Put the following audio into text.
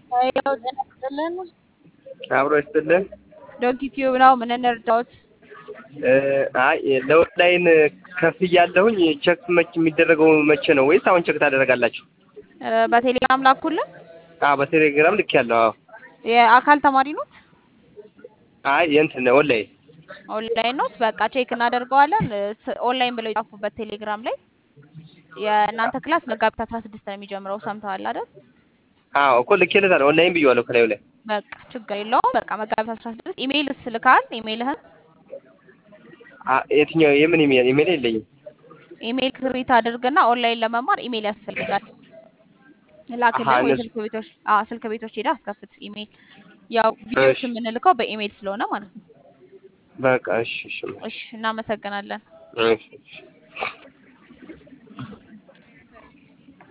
ያው ጤና ይስጥልን። አብሮ ይስጥልን። ዶንኪ ቲዩብ ነው። ምን እንርዳዎት? እ አይ ለኦንላይን ከፍ እያለሁኝ ቼክ መች የሚደረገው መቼ ነው? ወይስ አሁን ቼክ ታደረጋላችሁ? እ በቴሌግራም ላኩልን። አዎ በቴሌግራም ልክ ያለው። አዎ የአካል ተማሪ ኖት? አይ የእንትን ኦንላይን ኦንላይን ኖት? በቃ ቼክ እናደርገዋለን። እ ስ- ኦንላይን ብለው የጻፉበት ቴሌግራም ላይ የእናንተ ክላስ መጋቢት አስራ ስድስት ነው የሚጀምረው። ሰምተዋል አይደል? አዎ እኮ ልኬለታለሁ። ኦንላይን ብዬዋለሁ ከላዩ ላይ በቃ ችግር የለውም። በቃ መጋቢት አስራ ስድስት ኢሜይል ስልካል። ኢሜይልህን አ- የትኛው የምን ኢሜል ኢሜል የለኝም። ኢሜይል ክሬት አድርግና ኦንላይን ለመማር ኢሜይል ያስፈልጋል። ላክልን አሀ፣ ወይ እነሱ- ስልክ ቤቶች አዎ ስልክ ቤቶች ሄደህ አስከፍት ኢሜይል። ያው ቪዲዮዎች እሺ። የምንልከው በኢሜይል ስለሆነ ማለት ነው። በቃ እሺ እሺ እሺ እናመሰግናለን። እሺ እሺ